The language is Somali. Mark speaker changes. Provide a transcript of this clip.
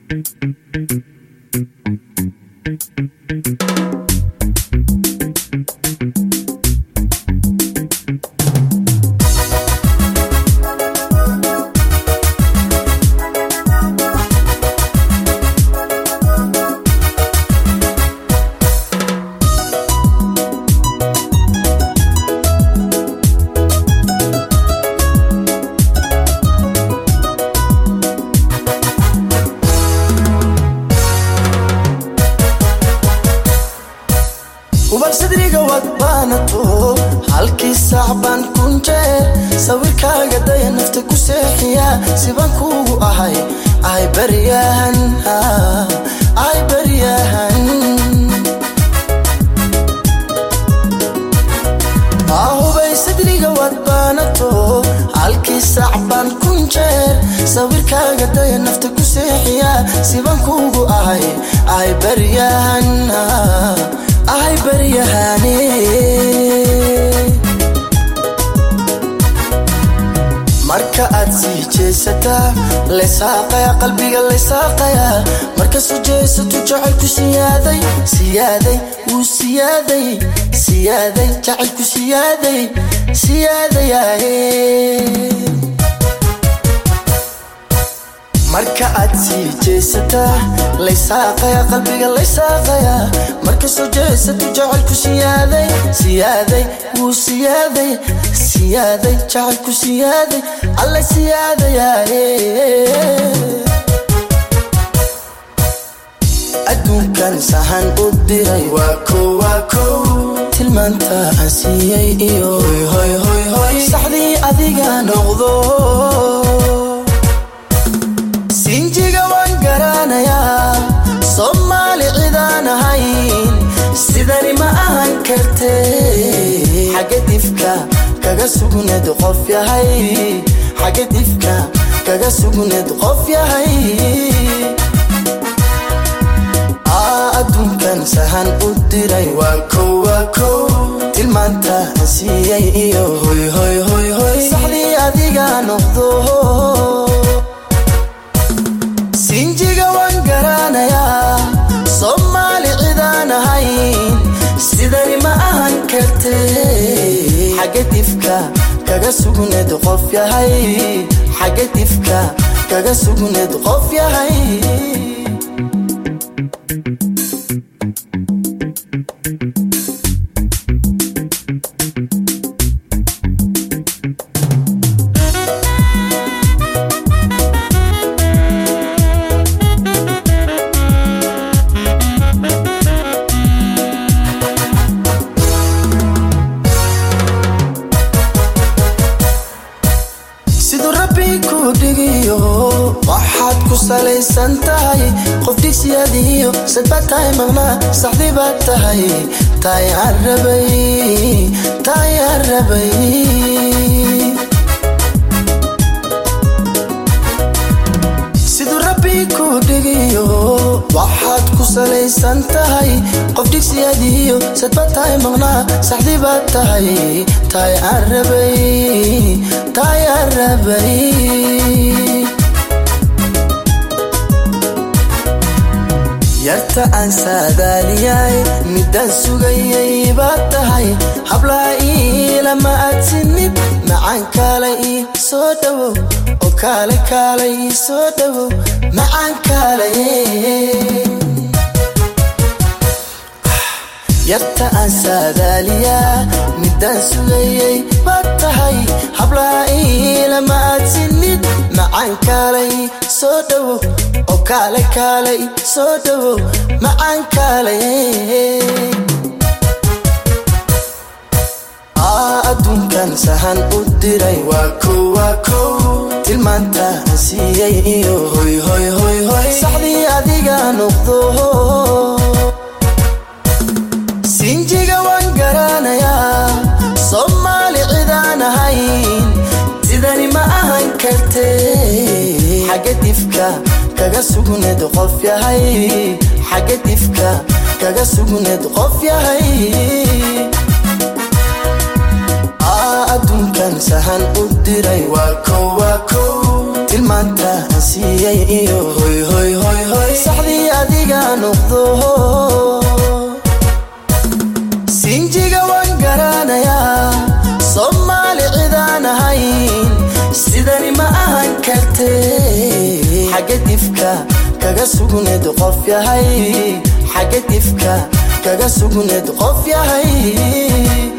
Speaker 1: ubal sadriga wad baanato halkii saac baan kun jeer sawirkaaga daya nafta ku seexiya sibaan kuugu ahay ay baryahan ay baryahan ahubay sadriga wad baanato halkii saac baan kun jeer sawirkaaga daya nafta ku seexiya sibaan kuugu ahay ay baryahan ay baryahane marka aad sii jeesataa laysaaqaya qalbiga laysaaqaya marka soo jeesatu jacaylku siyaaday siyaaday wuu siyaaday siyaaday jacaylku siyaaday siyaadayahe marka aad sii jeesataa laysaaqaya qalbiga laysaaqaya marka soo jeesatu jacaylku siyaaday siyaaday wuu siyaaday siyaaday jacaylku siyaaday alla siyaadayaye adduunkan sahan u diray waa kow waa kow tilmaanta aan siiyey iyo hoy hoy hoy saxdii adiga noqdo sinjiga waan garanayaa soomaali cidaan ahayn sidani ma ahan karte xagga difka kaga sugneed qof yahay xagga difka kaga sugneed qof yahay adduunkan sahan u diray waa kow waa kow tilmaanta aan siiyey iyo hoy hoy hoy hoy saxdii adiga noqdo sinjiga waan garanayaa soomaali cidaan ahayn sidani ma ahan karte xagga difka kaga sugneed qof yahay xagga difka kaga sugneed qof yahay siduu rabbi ku dhigiyo waxaad ku salaysan tahay qof dhigsiyadiyo sadbaad tahay maqnaa saxdii baad tahay taay aan rabay taay aan rabay siduu rabbi ku dhigiyo waxaad ku salaysan tahay qof dhigsiyadiyo sadbaad tahay maqnaa saxdii baad tahay taay aan rabay taay aan rabay yarta aan saadaaliyay midaan sugayay baad tahay hablaa iilama aad sinid macaan kaale ii soo dhowow oo kaale kaale ii soo dhowow macaan kaale yarta aan saadaaliyaa midaan sugayay baad tahay hablaa iilama aad sinid macaan kaalay soo dhowow oo kaale kaalay soo dhowow macaan kaalay adduunkan sahan u diray waa kow waa kow tilmaanta aan siiyey iyo hoy hoy hoy hoy saxdii adiga noqdo sinjiga waan garanayaa soomaali cidaan ahayn sidani ma ahan karte xagga difka kaga sugneed qof yahay xagga difka kaga sugneed qof yahay adduunkan sahan u diray waa kow waa kow tilmaanta aan siiyey iyo hoy hoy hoy hoy noqdo sinjiga waan garanayaa soomaali cidaan ahayn sidani ma ahan karte xagga difka kaga sugneed qof yahay xagga difka kaga sugneed qof yahay